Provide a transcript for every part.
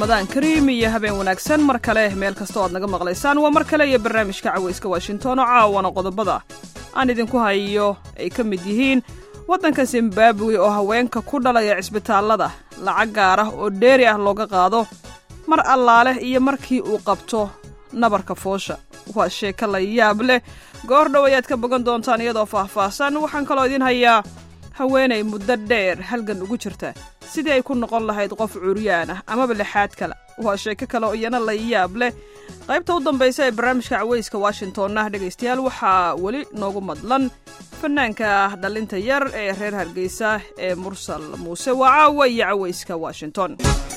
ramadaan kariim iyo habeen wanaagsan mar kale meel kastoo aad naga maqlaysaan waa mar kale iyo barnaamijka cawayska washington oo caawana qodobada aan idinku hayo ay ka mid yihiin waddanka zimbabwe oo haweenka ku dhalaya cisbitaallada lacag gaar ah oo dheeri ah looga qaado mar allaale iyo markii uu qabto nabarka foosha waa sheeko la yaab leh goor dhow ayaad ka bogan doontaan iyadoo faahfaahsan waxaan kaloo idiin hayaa haweenay muddo dheer halgan ugu jirta sidii ay ku noqon lahayd qof curyaan ah amaba lixaad kale waa sheeko kale oo iyana la yaab leh qaybta u dambaysa ee barnaamijka cawayska washingtonna dhegaystayaal waxaa weli noogu madlan fanaanka dhallinta yar ee reer hargeysa ee mursal muuse waa caawa iyo cawayska washington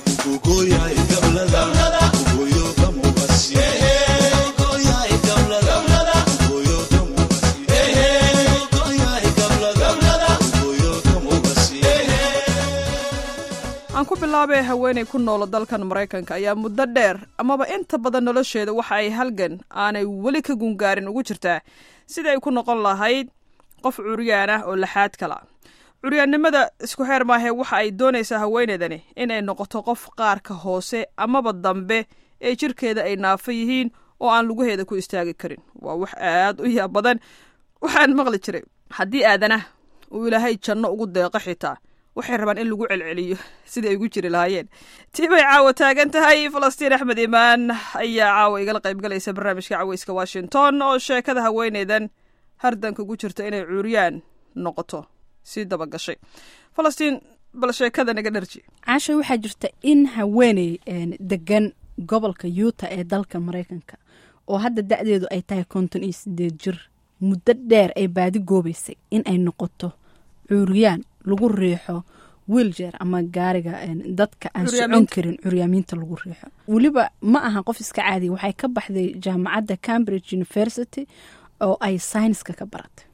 aan ku bilaabay haweenay ku noolo dalkan maraykanka ayaa muddo dheer amaba inta badan nolosheeda waxa ay halgan aanay weli ka gungaarin ugu jirtaa sida ay ku noqon lahayd qof curyaan ah oo laxaad kala curyaannimada isku xeer maahee waxa ay doonaysaa haweeneydani inay noqoto qof qaarka hoose amaba dambe ee jirkeeda ay naafo yihiin oo aan lugaheeda ku istaagi karin waa wax aad u yaab badan waxaan maqli jiray haddii aadanah uu ilaahay janno ugu deeqo xitaa waxay rabaan in lagu celceliyo sidai ay ugu jiri lahaayeen tii bay caawa taagan tahay falastiin axmed imaan ayaa caawa igala qaybgalaysa barnaamijka cawayska washington oo sheekada haweeneydan hardanka ugu jirta inay cuuriyaan noqoto sii dabagashay falastiin bal sheekada naga dharji caasha waxaa jirta in haweeney degan gobolka yuuta ee dalka maraykanka oo hadda da-deedu ay tahay konton iyo sideed jir muddo dheer ay baadi goobaysay in ay noqoto cuuriyaan lagu riixo wiiljeer ama gaariga dadka aan socon karin curyaamiinta lagu riixo weliba ma aha qof iska caadiya waxay ka baxday jaamacadda cambridge university oo ay sayniska ka baratay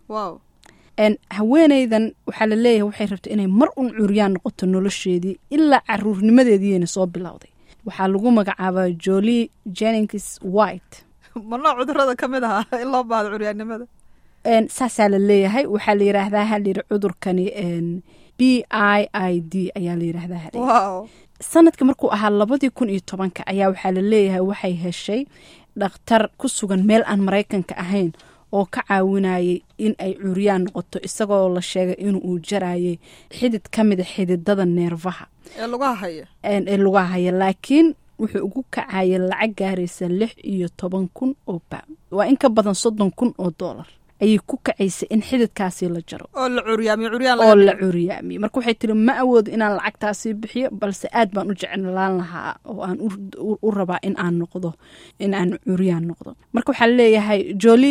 haweeneydan waxaa la leeyahay waxay rabtay inay mar un curyaan noqoto nolosheedii ilaa caruurnimadeediina soo bilowday waxaa lagu magacaabaa joli jennings white manoo cudurada ka mid ahaa in loo baahdo curyaannimada saasaa la leeyahay waxaa la yiraahdaa halayiri cudurkani b i i d ayaa la yiraahdaa sanadka markuu ahaa labadii kun iyo tobanka ayaa waxaa la leeyahay waxay heshay dhakhtar ku sugan meel aan maraykanka ahayn oo ka caawinayay in ay curyaan noqoto isagoo la sheegay inuu jarayay xidid ka mida xididada neerfaha ee lugaha haya ee lugaha haya laakiin wuxuu ugu kacayay lacag gaaraysa lix iyo toban kun oo baan waa in ka badan soddon kun oo doolar ayay ku kacaysay in xididkaasi la jaro oo la curyaamiyo curyaan oo la curyaamiyo marka waxay tiri ma awoodo inaan lacagtaasi bixiyo balse aad baan u jeclaan lahaa oo aan u rabaa in aan noqdo in aan curyaan noqdo marka waxaa leeyahay joli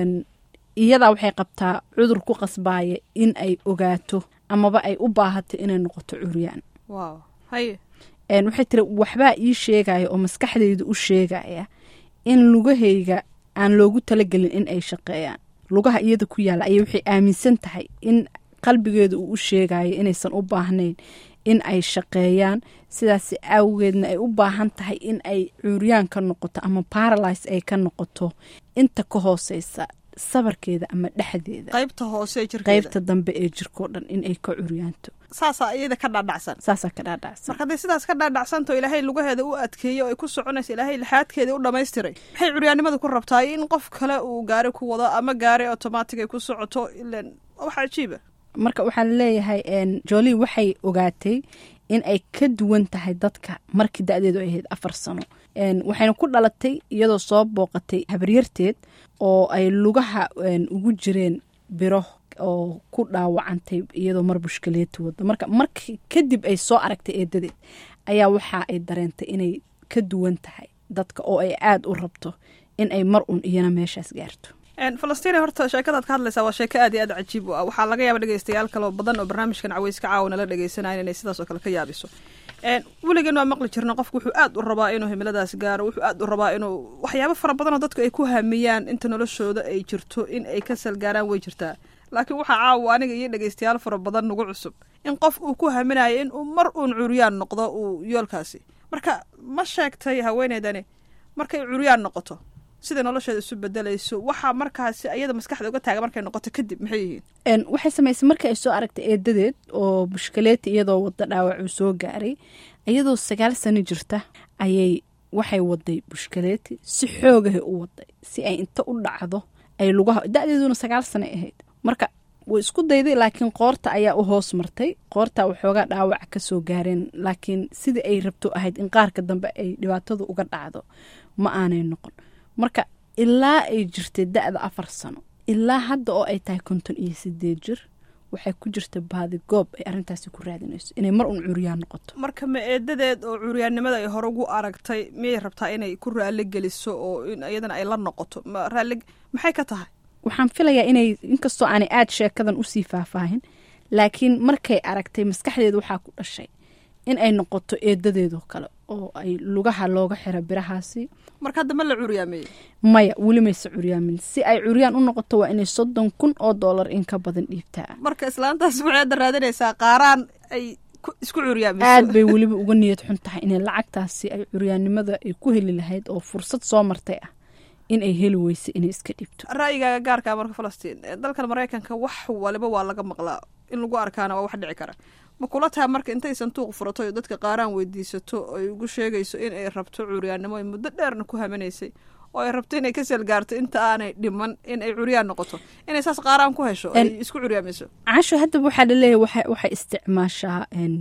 iyadaa waxay qabtaa cudur ku qasbaaya in ay ogaato amaba ay u baahato inay noqoto curyaan haye waxay tiri waxbaa ii sheegaya oo maskaxdayda u sheegaya in lugahayga aan loogu talagelin in ay shaqeeyaan lugaha iyada ku yaalla ayay waxay aaminsan tahay in qalbigeeda uu u sheegayo inaysan u baahnayn in ay shaqeeyaan sidaas awgeedna ay u baahan tahay in ay cuuryaan ka noqoto ama baralise ay ka noqoto inta ka hooseysa sabarkeeda ama dhexdeeda qaybta hoose qaybta dambe ee jirkao dhan in ay ka curyaanto saasaa iyada ka dhaadhacsan saasaa ka dhaadhacsan marka hadday sidaas ka dhaadhacsanto ilaahay lugaheeda u adkeeyo ay ku soconaysa ilaahay lixaadkeeda u dhammaystiray maxay curyaannimada ku rabtaa in qof kale uu gaari ku wado ama gaari automatic ay ku socoto ilan wax cajiiba marka waxaa laleeyahay joli waxay ogaatay in ay ka duwan tahay dadka markii da-deedu ay ahayd afar sano waxayna ku dhalatay iyadoo soo booqatay habaryarteed oo ay lugaha ugu jireen biro oo ku dhaawacantay iyadoo mar bushkaleeti wado marka markii kadib ay soo aragtay eedadeed ayaa waxa ay dareentay inay ka duwan tahay dadka oo ay aada u rabto in ay mar un iyana meeshaas gaarto falastiin horta sheekadaad ka hadlaysaa waa sheeko aad iyo aad cajiib u ah waxaa laga yaaba dhegeystayaal kaloo badan oo barnaamijkan caweyska caawana la dhegeysanaya inay sidaas oo kale ka yaabiso weligeen waa maqli jirna qofku wuxuu aad u rabaa inuu himiladaas gaaro wuxuu aad u rabaa inuu waxyaabo fara badanoo dadku ay ku hamiyaan inta noloshooda ay jirto in ay ka salgaaraan way jirtaa laakiin waxaa caawa aniga iyo dhegeystayaal fara badan nagu cusub in qof uu ku haminayo in uu mar uun curyaan noqdo uu yoolkaasi marka ma sheegtay haweeneydani markay curyaan noqoto sida nolosheeda isu bedelayso waxaa markaasi ayada maskaxda uga taaga markay noqoto kadib maxay yihiin waxay samaysay markii ay soo aragtay eedadeed oo bushkaleeti iyadoo wada dhaawac uu soo gaaray iyadoo sagaal sano jirta ayay waxay waday bushkaleeti si xoogahay u waday si ay inta u dhacdo ay lugaha da-deeduna sagaal sano ahayd marka way isku dayday laakiin qoorta ayaa u hoos martay qoorta waxoogaa dhaawac kasoo gaareen laakiin sidii ay rabto ahayd in qaarka dambe ay dhibaatadu uga dhacdo ma aanay noqon marka ilaa ay jirtay da-da afar sano ilaa hadda oo ay tahay konton iyo sideed jir waxay ku jirta baadi goob ay arrintaasi ku raadinayso inay mar un curyaan noqoto marka ma eedadeed oo curyaannimada ay hore ugu aragtay miyay rabtaa inay ku raali geliso oo in iyadana ay la noqoto ma raali maxay ka tahay waxaan filayaa inay inkastoo aanay aada sheekadan usii faahfaahin laakiin markay aragtay maskaxdeeda waxaa ku dhashay in ay noqoto eedadeedoo kale oo ay lugaha looga xiro birahaasi marka hadda ma la curyaameeyey maya weli mayse curyaamin si ay curyaan u noqoto waa inay soddon kun oo dollar in ka badan dhiibtaa marka islaantaas waxay hadda raadinaysaa qaaraan ay isku curyaamiso aad bay weliba uga niyad xun tahay inay lacagtaasi ay curyaannimada ay ku heli lahayd oo fursad soo martay ah in ay heli weyso inay iska dhibto ra'yigaaga gaarkaa marka falastiin dalkan maraykanka wax waliba waa laga maqlaa in lagu arkaana waa wax dhici kara ma kula tahay marka intay sanduuq furato oo dadka qaaraan weydiisato ay ugu sheegayso in ay rabto curyaannimo ay muddo dheerna ku hamanaysay oo ay rabto inay ka selgaarto inta aanay dhiman in ay curyaan noqoto inay saas qaaraan ku hesho ay isku curyaamiso casho haddaba waxaa laleeyahy waxay isticmaashaa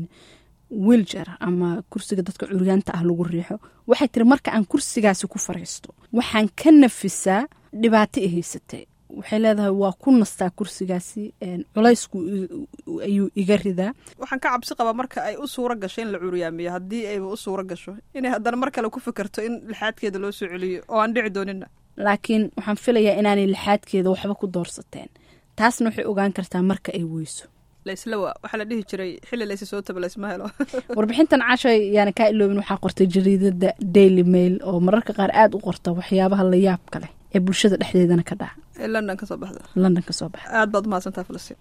wiiljer ama kursiga dadka curyaanta ah lagu riixo waxay tiri marka aan kursigaasi ku fariisto waxaan ka nafisaa dhibaato i haysatay waxay leedahay waa ku nastaa kursigaasi culaysku ayuu iga ridaa waxaan ka cabsi qabaa marka ay u suuro gasho in la curyaamiyo haddii ayba u suuro gasho inay haddana mar kale ku fikirto in lixaadkeeda loo soo celiyo oo aan dhici doonina laakiin waxaan filayaa inaanay lixaadkeeda waxba ku doorsateen taasna waxay ogaan kartaa marka ay weyso laysla waa waxaa la dhihi jiray xilli laysa soo taba laysma helo warbixintan casho yaana kaa iloobin waxaa qortay jariidada daily mail oo mararka qaar aada u qorta waxyaabaha la yaabka leh ee bulshada dhexdeedana ka dhaca ee london ka soo baxda london ka soo baxa aad baad umahadsantaha falastiin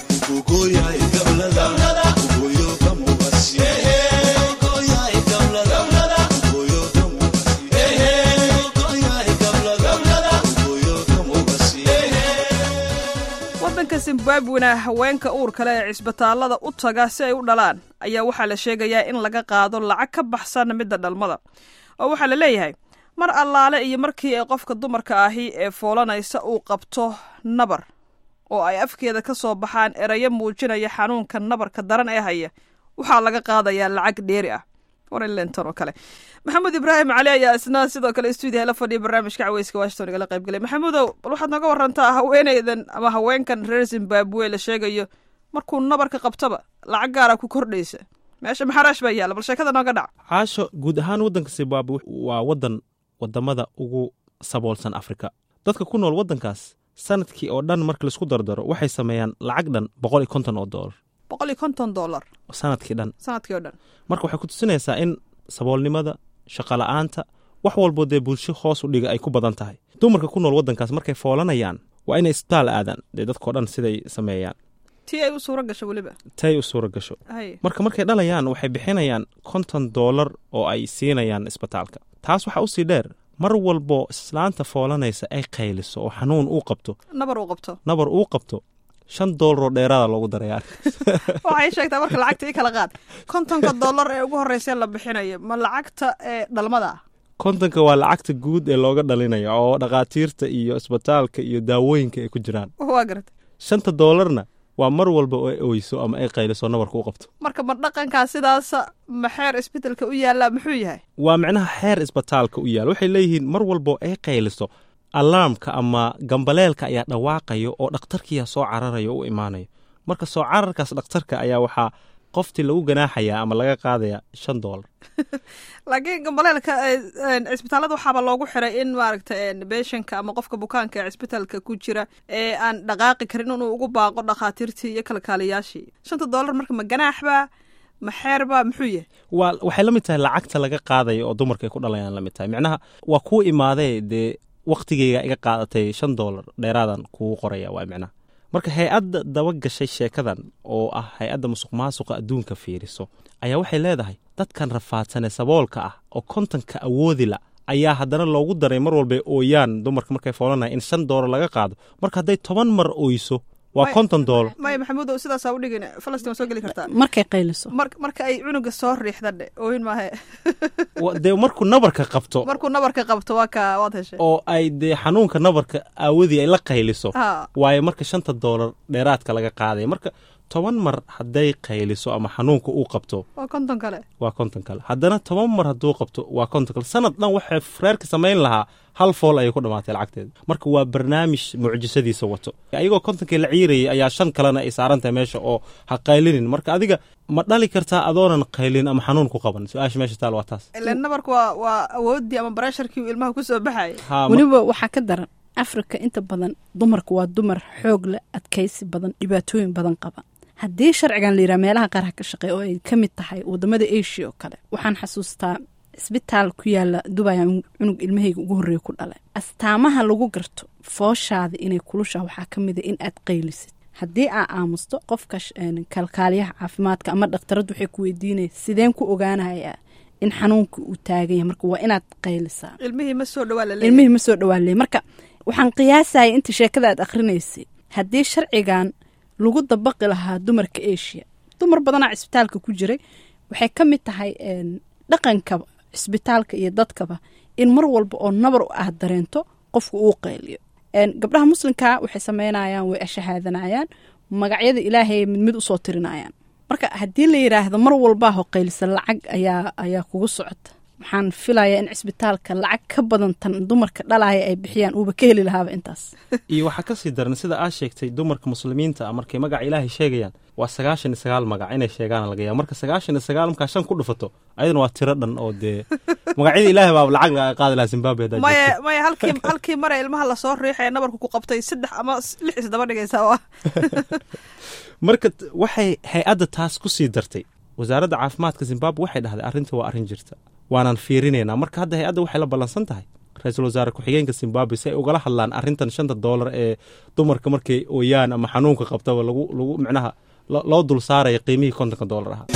waddanka zimbabwena haweenka uurkale ee cisbitaallada u taga si ay u dhalaan ayaa waxaa la sheegayaa in laga qaado lacag ka baxsan midda dhalmada oo waxaa la leeyahay mar allaale iyo markii ay qofka dumarka ahi ee foolanaysa uu qabto nabar oo ay afkeeda ka soo baxaan erayo muujinaya xanuunka nabarka daran ee haya waxaa laga qaadayaa lacag dheeri ah warlenton oo kale maxamuud ibraahim cali ayaa isna sidoo kale stuudiyaha la fadhiya barnaamijka caweyska washington igala qayb galay maxamuudow bal waxaad nooga warantaa haweeneydan ama haweenkan reer zimbabwe la sheegayo markuu nabarka qabtaba lacag gaara ku kordhaysa meesha maxaraash baa yaalla bal sheekada nooga dhac caasho guud ahaan waddanka zimbabwe waa waddan wadamada ugu saboolsan afrika dadka ku nool waddankaas sanadkii oo dhan marka laisku dardaro waxay sameeyaan lacag dhan boqol iyo konton oo doolar boqol iyo konton dollar sanadkii dhan sanadkii oo dhan marka waxay ku tusinaysaa in saboolnimada shaqola'aanta wax walboo dee bulsho hoos u dhiga ay ku badan tahay dumarka ku nool waddankaas markay foolanayaan waa inay isbitaal aadaan dee dadkao dhan siday sameeyaan tii ay u suuro gasho weliba tay u suura gasho hay marka markay dhalayaan waxay bixinayaan konton doolar oo ay siinayaan isbitaalka taas waxaa usii dheer mar walbo islaanta foolanaysa ay qayliso oo xanuun uu qabto nabar uu qabto nabar uu qabto shan doolaroo dheeraada loogu daraya waxay sheegtaa marka lacagta ii kala qaad kontonka dollar ee ugu horreysee la bixinayo ma lacagta ee dhalmada ah kontonka waa lacagta guud ee looga dhalinayo oo dhakhaatiirta iyo isbitaalka iyo daawooyinka ay ku jiraan waa garata shanta doolarna waa mar walba oo ay oyso ama ay qayliso nabarka u qabto marka ma dhaqankaa sidaasa ma xeer isbedelka u yaallaa muxuu yahay waa micnaha xeer isbitaalka u yaal waxay leeyihiin mar walbo ay qayliso alaamka ama gambaleelka ayaa dhawaaqayo oo dhakhtarkiyaa soo cararayo o u imaanayo marka soo cararkaas dhakhtarka ayaa waxaa qoftii lagu ganaaxayaa ama laga qaadaya shan doolar laakiin gambaleelka cisbitaallada waxaaba loogu xiray in maaragta beeshanka ama qofka bukaanka ee cisbitaalka ku jira ee aan dhaqaaqi karin inuu ugu baaqo dhakhaatiirtii iyo kalkaaliyaashii shanta doolar marka ma ganaaxbaa ma xeerbaa muxuu yahay waa waxay la mid tahay lacagta laga qaadayo oo dumarka ay ku dhalayaan la mid tahay micnaha waa kuu imaadee dee waktigeyga iga qaadatay shan doolar dheeraadan kugu qoraya waa micnaha marka hay-adda daba gashay sheekadan oo ah hay-adda musuq maasuqa adduunka fiiriso ayaa waxay leedahay dadkan rafaadsanee saboolka ah oo kontonka awoodila ayaa haddana loogu daray mar walba ooyaan dumarka markay foolanaya in shan doolar laga qaado marka hadday toban mar oyso waa konton doolar maya maxamuudow sidaasaa u dhigin falastiin waa soo geli kartaa markay qayliso mar marka ay cunuga soo riixda dhe oohin maahe Wa- dee markuu nabarka qabto markuu nabarka qabto waa ka waad heshay oo ay dee xanuunka nabarka aawadii ay la qayliso ha waayo marka shanta doolar dheeraadka laga qaadaya marka toban mar hadday qayliso ama xanuunka uu qabto waa konton kale waa konton kale haddana toban mar hadduu qabto waa konton kale sanad dhan waxay reerka samayn lahaa hal fool ayay ku dhammaatay lacagteeda marka waa barnaamij mucjisadiisa wato ayagoo kontonkii la ciirayay ayaa shan kalena ay saaran tahay meesha oo ha qaylinin marka adiga ma dhali kartaa adoonan qaylin ama xanuun ku qaban su-aasha meesha taal waa taas ilan nabarku waa waa awoodii ama baresharkii uu ilmaha kusoo baxayay Ha, ma- weliba waxaa ka daran afrika inta badan dumarku waa dumar xoog leh adkaysi badan dhibaatooyin badan qaba haddii sharcigan la yidhaha meelaha qaar ha ka shaqeey oo ay ka mid tahay wadamada asia oo kale waxaan xasuustaa isbitaal ku yaala dubaya cunug ilmahayga ugu horreeya ku dhalay astaamaha lagu garto fooshaada inay kulushaha waxaa ka mid a in aad qaylisid haddii aa aamusto qofka sh- een, kalkaaliyaha caafimaadka ama dhakhtaradu waxay ku weydiinaya sideen ku ogaanayaa in xanuunka uu taagan yahay marka waa inaad qaylisaa ilmihii ma soo dhawaa la leeyahay ilmihii ma soo dhawaaley marka waxaan qiyaasaya inta sheekada aad akhrinaysay haddii sharcigan lagu dabaqi lahaa dumarka asia dumar badanaa cisbitaalka ku jiray waxay ka mid tahay een, dhaqanka cisbitaalka iyo dadkaba in mar walba oo nabar aad dareento qofku uu qayliyo Een, gabdhaha muslimka waxay sameynayaan way ashahaadanayaan magacyada ilaahay mid mid usoo tirinayaan marka haddii la yidhaahdo mar walbaa hoqaylisa lacag ayaa ayaa kugu socota waxaan filayaa in cisbitaalka lacag ka badan tan dumarka dhalaya ay bixiyaan uuba ka heli lahaaba intaas iyo waxaa ka sii daran sida aa sheegtay dumarka muslimiinta ah markay magaca ilaahay sheegayaan waa sagaashan iyo sagaal magac inay sheegaan laga yaaba marka sagaashan iyo sagaal markaa shan ku dhufato ayadana waa tiro dhan oo dee magacyada ilaahay baa lacag laga qaadi lahaa zimbabwe haddaa maya joogto. maya halkii halkii mare ilmaha lasoo riixaya nabarku ku qabtay saddex ama s- lix isdaba dhigaysaa waa marka t- waxay hay-adda taas ku sii dartay wasaaradda caafimaadka zimbabwe waxay dhahday arrinta waa arrin jirta waanaan fiirinaynaa marka hadda hay-adda waxay la ballansan tahay ra-iisul wasaare ku-xigeenka zimbabwe si ay ugala hadlaan arrintan shanta doolar ee dumarka markay ooyaan ama xanuunka qabtaba lagu lagu micnaha lo- loo dul saaraya qiimihii kontonka doolar ahaa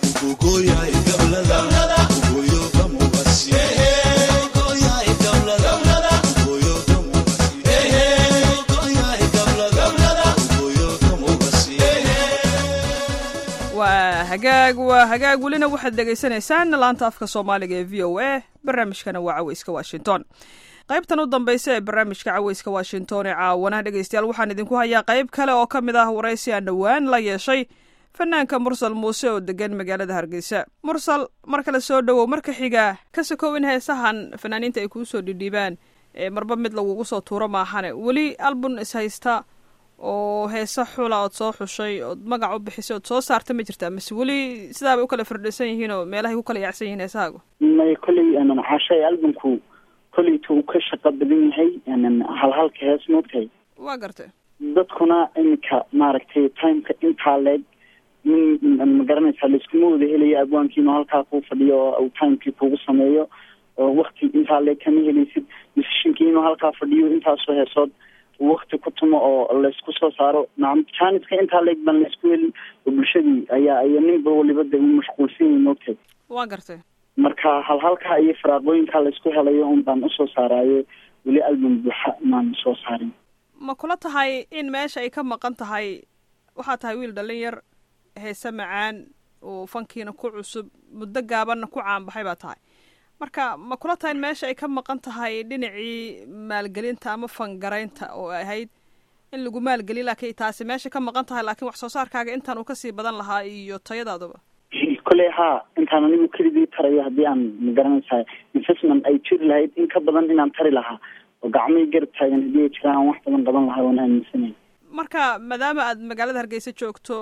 waa hagaag waa hagaag welina waxaad dhegaysanaysaan laanta afka soomaaliga ee v o a barnaamijkana waa caweyska washington qaybtan u dambeysa ee barnaamijka caweyska washington ee caawana dhegeystayaal waxaan idinku hayaa qayb kale oo ka mid ah waraysi aan dhowaan la yeeshay fanaanka mursal muuse oo degan magaalada hargeysa mursal mar kale soo dhowow marka xiga ka sokow in heesahan fanaaniinta ay kuu soo dhidhiibaan ee marba mid lagugu soo tuuro maahane weli album ishaysta oo heese xula ood soo xushay ood magac u bixisay ood soo saarta ma jirtaa mase weli sidaabay u kala firdhisan yihiin oo meelahay ku kala yaacsan yihiin heesahaagu may kolley anan xaashay albumku kolleyta uu ka shaqo badan yahay anan halhalka hees moogtahay waa gartay dadkuna iminka maaragtay timeka intaa leeg min ma garanaysaa laiskuma wada helayo abwaankiinu halkaa kuu fadhiyo oo uu timekii kugu sameeyo oo wakti intaa leeg kama helaysid musishinkii inuu halkaa fadhiyo intaasoo heesood wakti ku tumo oo laysku soo saaro nacam janiska intaa leeg baan laysku helin oo bulshadii ayaa aya ninba waliba de uu mashquulsan yahay moogtahay waa gartay marka halhalkaa iyo faraaqooyinkaa laysku helayo un baan usoo saaraayo weli album buuxa maan soo saarin ma kula tahay in meesha ay ka maqan tahay waxaa tahay wiil dhallin yar heese macaan oo fankiina ku cusub muddo gaabanna ku caanbaxay baa tahay marka ma kula tahay in meesha ay ka maqan tahay dhinacii maalgelinta ama fangaraynta oo ay ahayd in lagu maalgeliy laakiin taasi meesha ka maqan tahay laakiin wax soo saarkaaga intaan uu kasii badan lahaa iyo tayadaaduba kolley haa intaan anigu keligii tarayo haddii aan magaranaysaa investment ay jiri lahayd in ka badan inaan tari lahaa oo gacmihii garab taagan haddii ay jiraan aan wax badan qaban lahaa waan aaminsanay marka maadaama aad magaalada hargeysa joogto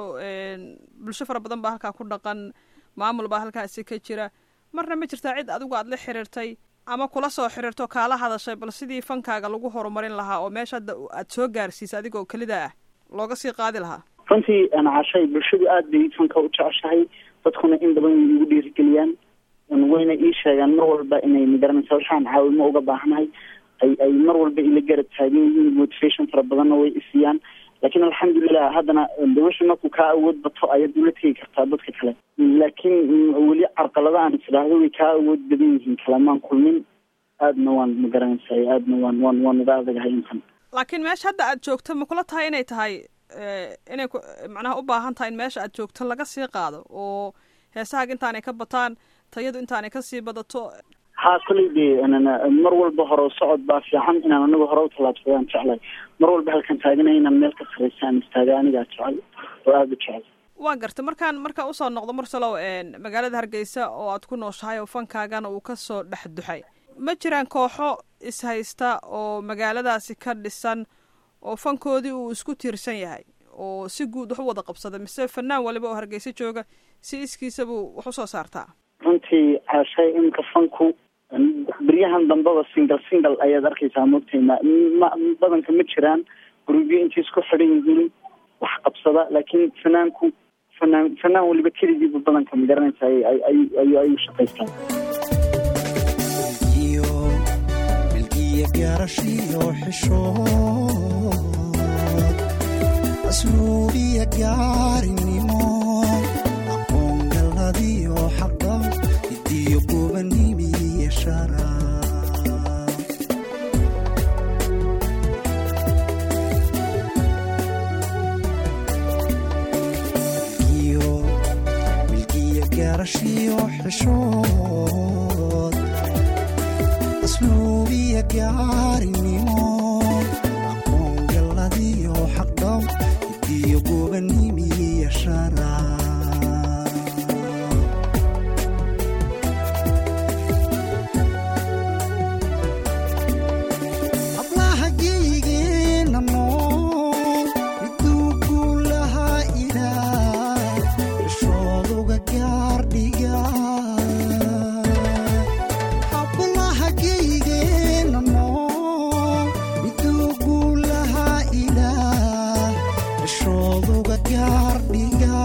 bulsho fara badan baa halkaa ku dhaqan maamul baa halkaasi ka jira marna ma jirtaa cid adigu aad la xiriirtay ama kula soo xiriirto kaala hadashay bal sidii fankaaga lagu horumarin lahaa oo meesha hadda aad soo gaarsiisa adigoo kelida ah looga sii qaadi lahaa runtii anacashay bulshadu aad bay fanka u jeceshahay dadkuna in badan way igu dhiirigeliyaan wayna ii sheegaan mar walba inay magaranaysa waxaan caawimo uga baahnahay ay ay mar walba ila garab taagan yihiin motivation fara badanna way isiiyaan laakiin alxamdulilah haddana de wixii markuu kaa awood bato ayaad ula tegi kartaa dadka kale laakiin weli carqalada aan isdhaahdo way kaa awood badan yihiin kalamaan kulmin aadna waan magaranaysa aadna waan waan waan uga adagahay intan laakiin meesha hadda aad joogto ma kula tahay inay tahay inay macnaha u baahan tahay in meesha aad joogto laga sii qaado oo heesahaaga intaanay ka bataan tayadu intaanay kasii badato haa koley dee mar walba hore socod baa fiican inaan anigu hore u tallaabsadaan jeclay mar walba halkan taaganay inaan meel ka sarreysaan istaaga anigaa jecel oo aada u jecel waa garta markaan markaa usoo noqdo marsalow magaalada hargeysa oo aad ku nooshahay oo fankaagana uu kasoo dhex duxay ma jiraan kooxo ishaysta oo magaaladaasi ka dhisan oo fankoodii uu isku tiirsan yahay oo si guud wax u wada qabsada mise fanaan waliba oo hargeysa jooga si iskiisabuu wax usoo saartaa runtii caashay imika fanku beryahan dambeba single single ayaad arkaysaa moogtay ma ma badanka ma jiraan gurubyo intay isku xidhan yihiin wax qabsada laakiin fanaanku fanaan fanaan waliba keligiiba badanka ma garanaysa ay ay ay ayuu shaqaystaa milgiya gaarashiyo xishood asluubiya gaarinimo aqoon galadiyo xaqa hidiyo gubanimiya shara milgiya gaarashiyo xishood asluubiya gaarinimo aqoon galadiyo xaqdhaw hidiyo gubanimiya shara hablaha geyigeena nool miduu guulahaa ilaah ishooduga gaardhiga hablaha geyigeena nool miduu guulahaa ilaah ishooduga gaardhiga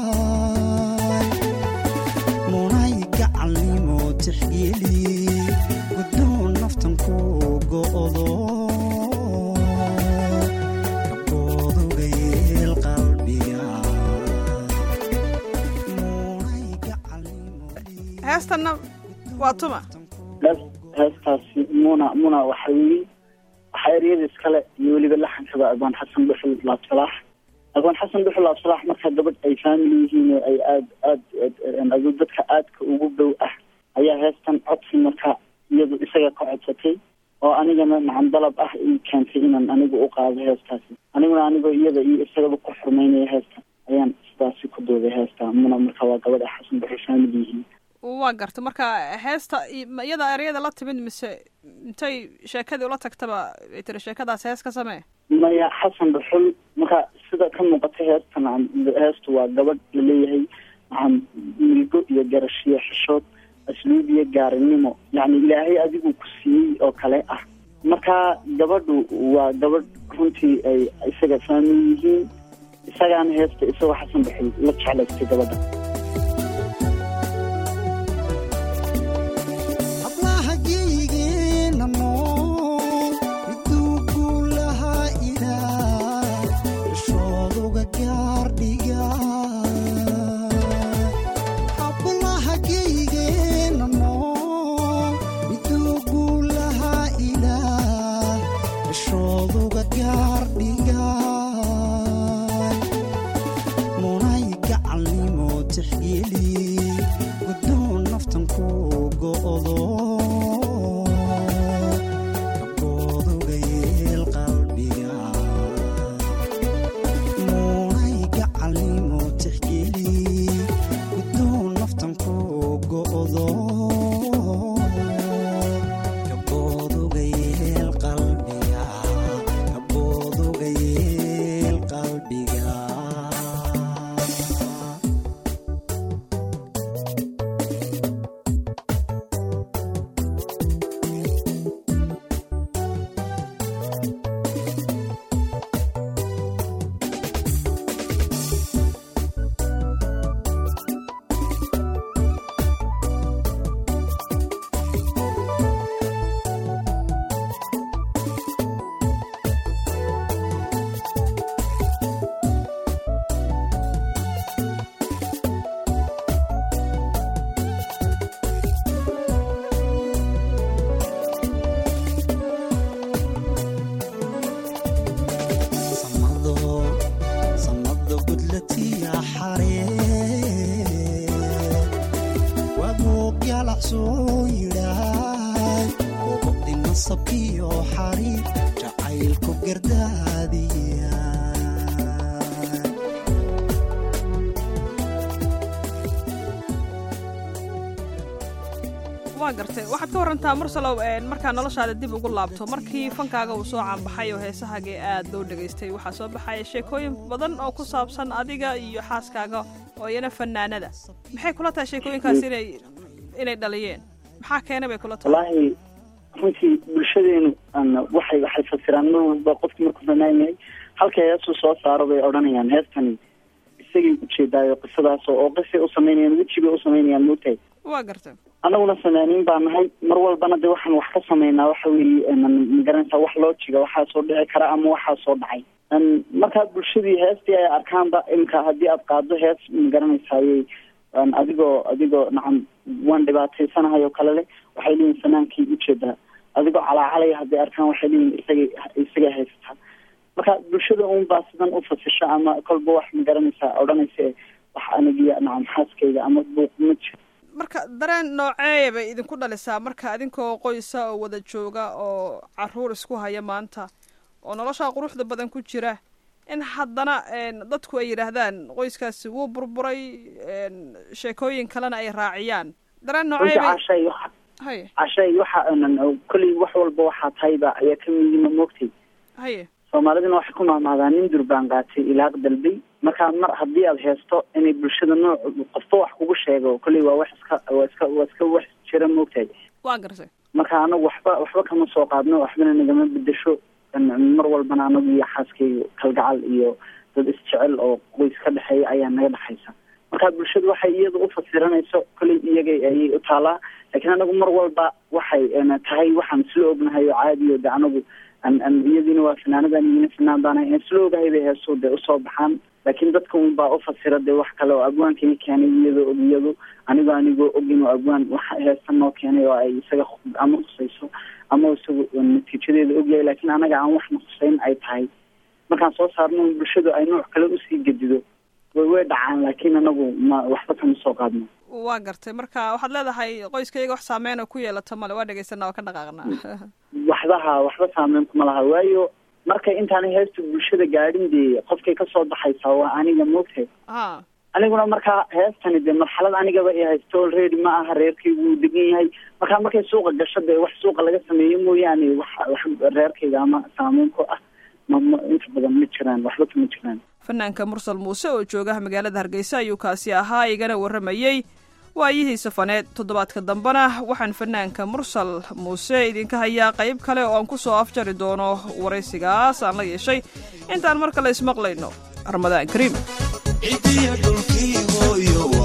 munay gacalnimo tixgeli gudoon naftan ku go'do kabooduga yeel qalbiga munay gacalnimo heestanna waa tuma hees heestaasi muna muna waxa yii waxaa eryada iskale iyo weliba laxankaba abaan xasan dhuxul laabsalaax abaan xasan dhuxul laabsalaax markaa gabadh ay family yihiin oo ay aad aad adu dadka aadka ugu dhow ah ayaa heestan codsi marka iyadu isaga ka codsatay oo anigana macan dalab ah ii keentay inaan anigu u qaado heestaasi aniguna anigoo iyada iyo isagaba ku xurmeynaya heestan ayaan sidaasi ku dooday heesta muna marka waa gabadh ay xasan dhuxul family yihiin waa garta marka heesta ma iyada eryada la timid mise intay sheekadii ula tagtaba ay tiri sheekadaas hees ka samee maya xasan dhuxul marka sida ka muuqata heestan heestu waa gabadh laleeyahay maxaa milgo iyo garashiyo xishood asluub iyo gaarinimo yacni ilaahay adigu ku siiyey oo kale ah marka gabadhu waa gabadh runtii ay isaga faamil yihiin isagaana heesta isagoo xasan dhuxul la jeclaystay gabadha hablaha geyigeena nool miduu guulahaa ilaah ishooduga gaardhiga hablaha geyigeena nool miduu guulahaa ilaah ishooduga gaardhiga munay gacalnimo tixgeli gudoon naftan ku go'do kabooduga yeel qalbiga munay gacalnimo tixgeli gudoon naftan ku go'do kabooduga yeel qalbiga kabooduga yeel qalbiga waa gartay waxaad ka warantaa mursalow markaa noloshaada dib ugu laabto markii fankaaga uu soo caanbaxay oo heesahaagii aad loo dhegaystay waxaa soo baxaya sheekooyin badan oo ku saabsan adiga iyo xaaskaaga oo iyana fanaanada maxay kula tahay sheekooyinkaas inay inay dhaliyeen maxaa keenay bay kula tahay wallaahi runtii bulshadeenu waxay waxay fasiraan mar walba qofki markuu fanaan yahay halka heesuu soo saaro bay odhanayaan heestani isagay ujeedaayo qisadaas oo qisay u samaynayaan wejibay u samaynayaan moogtahay waa gartay annaguna fanaaniin baa nahay mar walbana de waxaan wax ka samaynaa waxa weeye magaranaysaa wax loo jiga waxaa soo dhici kara ama waxaa soo dhacay markaa bulshadii heestii ay arkaanba imika haddii aad qaado hees magaranaysaayey adigoo adigoo nacam waan dhibaataysanahay oo kale leh waxay leeyihin fanaankii ujeedaa adigoo calaacalaya hadday arkaan waxay leeyihin isagay isagay haysataa marka bulshada un baa sidan u fasisha ama kolba wax magaranaysaa odhanaysa wax anigiya nacam xaaskayga ama buuq ma jiro marka dareen nooceeya bay idinku dhalisaa marka adinkoo qoysa oo wada jooga oo caruur isku haya maanta oo noloshaa quruxda badan ku jira in haddana dadku ay yidhaahdaan qoyskaasi wuu burburay sheekooyin kalena ay raaciyaan dareen noocee bay cashay haye cashay waxa kolley wax walba waxaa tahayba ayaa ka midima moogtay haye soomaaliduna waxay ku mahmaadaan nin durbaan qaatay ilaaq dalbay marka mar haddii aad heesto inay bulshada nooc qofba wax kugu sheego kolley waa wax iska waa iska waa iska wax jira moogtahay waa gartay marka anagu waxba waxba kama soo qaadno waxbana nagama bedesho mar walbana anagu iyo xaaskayga kalgacal iyo dad isjecel oo qoys ka dhexeeya ayaa naga dhexaysa marka bulshadu waxay iyada u fasiranayso kolley iyaga ayay u taalaa laakiin anagu mar walba waxay tahay waxaan isla ognahay oo caadi o de anagu iyadiina waa fanaanadan iyina fanaan baana isla ogahay bay heeso dee usoo baxaan laakiin dadka un baa u fasira dee wax kale oo abwaankii keenay iyadoo og iyadu anigoo anigoo ogin oo abwaan wax heesta noo keenay oo ay isaga ama khusayso ama isagu natiijadeeda ogyahay laakiin anaga aan waxna khusayn ay tahay markaan soo saarno bulshadu ay nooc kale usii gedido way way dhacaan laakiin anagu ma waxba kama soo qaadno waa gartay marka waxaad leedahay qoyskayga wax saameyn oo ku yeelata male waa dhegeysanaa waa ka dhaqaaqnaa waxbaha waxba saameyn kuma laha waayo markay intaanay heesta bulshada gaadhin dee qofkay kasoo baxaysaa waa aniga moogtahay ha aniguna markaa heestani dee marxalad anigaba i haysto already ma aha reerkaygu uu degan yahay markaa markay suuqa gasho dee wax suuqa laga sameeyo mooyaane wax wax reerkayga ama saameyn ku ah ma ma inta badan ma jiraan waxba kama jiraan fanaanka mursal muuse oo joogaha magaalada hargeysa ayuu kaasi ahaa igana warramayey waayihii safaneed toddobaadka dambena waxaan fanaanka mursal muuse idinka hayaa qayb kale oo aan ku soo afjari doono waraysigaas aan la yeeshay intaan mar kale ismaqlayno ramadaan kariim cidiya dhulkii hooyo